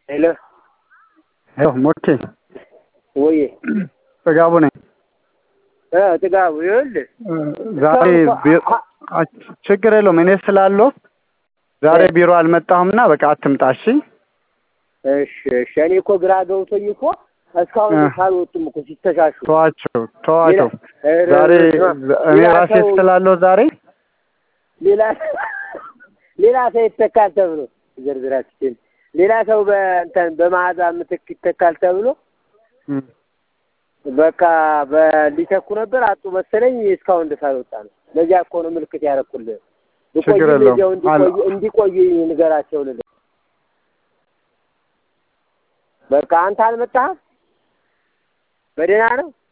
ሄሎ ሄሎ ሞቼ ወይ ጥጋቡ ነኝ። እ ጥጋቡ ይኸውልህ ዛሬ ቢሮ ችግር የለውም እኔ ስላለው ዛሬ ቢሮ አልመጣሁም እና በቃ አትምጣ እሺ። እሺ እሺ እኔ እኮ ግራ ገብቶኝ እኮ እስካሁን እ ሳልወጡም እኮ ሲተሻሹ ተዋቸው ተዋቸው። ሌላ- ዛሬ እኔ ሌላ ራሴ ሰው- ስላለው ዛሬ ሌላ ሌላ ሰው ይተካል ተብሎ ዝርዝራችን ሌላ ሰው በእንትን በመዓዛ ምትክ ይተካል ተብሎ እም፣ በቃ በሊተኩ ነበር አጡ መሰለኝ እስካሁን ድረስ አልወጣ ነው። ለዚያ እኮ ነው ምልክት ያደረኩልህ። ችግር ብቆይ የለውም። እዚያው እንዲቆይ አል- እንዲቆይ ንገራቸው ልልህ። በቃ አንተ አልመጣህም? በደህና ነው?